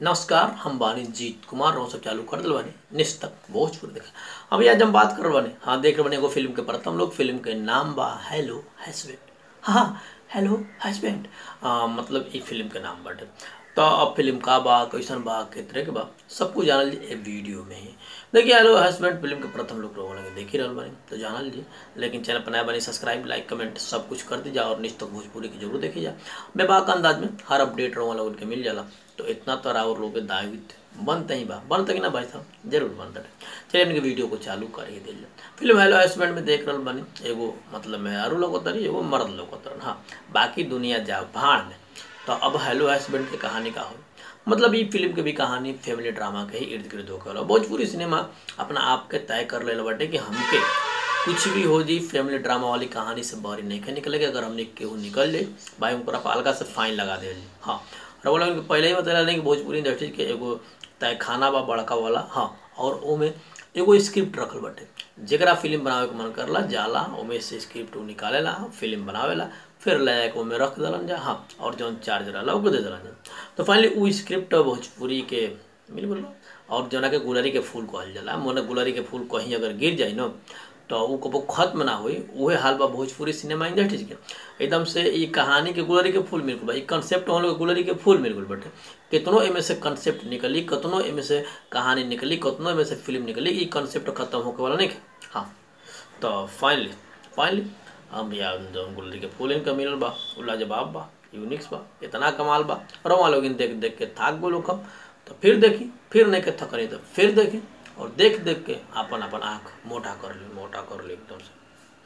नमस्कार हम बानी जीत कुमार रहो सब चालू कर दिल बानी निस्तक भोजपुर देखा अभी आज हम बात कर बानी हाँ देख रहे बानी एगो फिल्म के प्रथम लोग फिल्म के नाम बा हेलो हस्बैंड हाँ हेलो हस्बैंड मतलब ई फिल्म के नाम बाटे तो अब फिल्म का बा कैसन बा कितने के बा सब कुछ जानल जी ए वीडियो में ही देखिए हेलो हस्बैंड फिल्म के प्रथम लोग लोगों ने देख ही रहल बानी तो जानल जी लेकिन चैनल पर नया बनी सब्सक्राइब लाइक कमेंट सब कुछ कर दीजिए और निश्चित भोजपुरी की जरूर देखी जा बेबाक अंदाज में हर अपडेट रहो लोगों के मिल जाला तो इतना तो और लोग दावित बनते ही बा बनते कि ना भाई साहब जरूर बनते चलिए इनके वीडियो को चालू कर ही दिल फिल्म हेलो हस्बैंड में देख रहल बानी एगो मतलब मेहरू लोग उतरी एगो मर्द लोग उतरन हाँ बाकी दुनिया जा भाड़ में तो अब हेलो हस्बैंड की कहानी का हो मतलब ये फिल्म के भी कहानी फैमिली ड्रामा के ही इर्द गिर्द होकर भोजपुरी सिनेमा अपना आप के तय कर ले बाटे कि हमके कुछ भी हो जी फैमिली ड्रामा वाली कहानी से बाहर नहीं के निकलेगी अगर हमने केहू निकल जाए भाई उनका अलगा से फाइन लगा दे हाँ और वो लोग पहले ही बता रहे कि भोजपुरी इंडस्ट्री के एगो तय खाना बा बड़का वाला हाँ और ओमे एगो स्क्रिप्ट रखल बाटे जरा फिल्म बनावे के मन करला जाला ओमे से स्क्रिप्ट वो निकालेला फिल्म बनावेला फिर लायक ओमे रख दलन जा हाँ और जौन चार्ज रहला वो दे दलन जा तो फाइनली वो स्क्रिप्ट भोजपुरी के मिल गल और जना के गुलरी के फूल कहल जाला मोने गुलरी के फूल कहीं अगर गिर जाए न तो वो कबो खत्म ना हुई उहे हाल बा भोजपुरी सिनेमा इंडस्ट्री के एकदम से ये कहानी के गुलरी के फूल मिल गल कंसेप्ट हम लोग गुलरी के फूल मिल गल बटे कितनो एमे से कंसेप्ट निकली कितनो एमे से कहानी निकली कितनो एमे से फिल्म निकली ये कंसेप्ट खत्म होके वाला नहीं हाँ तो फाइनली फाइनली हम भैया जौन गुलरी के फूल इनका मिलल बा उल्ला जवाब बा यूनिक्स बा इतना कमाल बा और वहाँ लोग देख देख के थाक गो लोग तो फिर देखी फिर नहीं के थकनी तो फिर देखी और देख देख के अपन अपन आँख मोटा कर ली मोटा कर ली एकदम से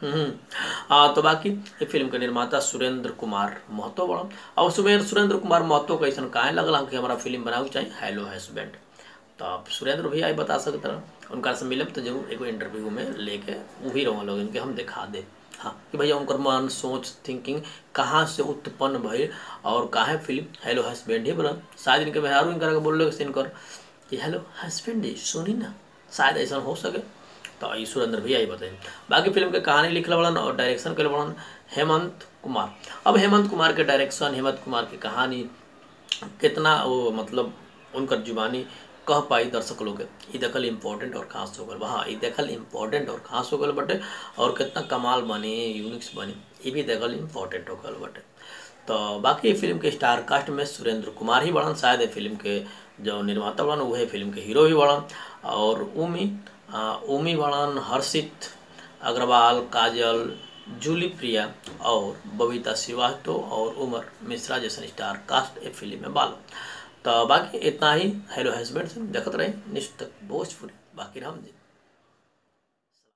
हाँ तो बाकी ये फिल्म के निर्माता सुरेंद्र कुमार महतो बड़ा और सुमेर सुरेंद्र कुमार महतो का ऐसा काहे लगल कि हमारा फिल्म बनावे चाहिए हेलो हस्बैंड तो आप सुरेंद्र भैया आई बता सकते रह उनका से मिलब तो जरूर एगो इंटरव्यू में लेके वो भी रहो लोग इनके हम दिखा दे हाँ कि भैया उनकर मन सोच थिंकिंग कहाँ से उत्पन्न भइल और काहे फिल्म हेलो हस्बैंड ही बनल शायद इनके मेहरारू इनकर बोल इनकर कि हेलो हस्बैंड जी सुनी ना शायद ऐसा हो सके तो ये सुरेंद्र भैया ही बताइए बाकी फिल्म के कहानी लिखल बड़न और डायरेक्शन करे बड़न हेमंत कुमार अब हेमंत कुमार के डायरेक्शन हेमंत कुमार की कहानी कितना वो मतलब उनकर जुबानी कह पाई दर्शक लोग ये देखल इम्पोर्टेंट और खास हो गल हाँ ये देखल इम्पोर्टेंट और खास हो गल बटे और कितना कमाल बनी यूनिक्स बनी ये भी देखल इम्पोर्टेंट हो गल बटे तो बाकी फिल्म के स्टार कास्ट में सुरेंद्र कुमार ही बड़न शायद फिल्म के जो निर्माता बड़न वह फिल्म के हीरो भी बड़न और उमी उमी बड़न हर्षित अग्रवाल काजल जूली प्रिया और बबीता श्रीवास्तव और उमर मिश्रा जैसे स्टार कास्ट ए फिल्म में बालो तो बाकी इतना ही हेलो हस्बैंड से देखते रहे निश्चित भोजपुरी बाकी हम जी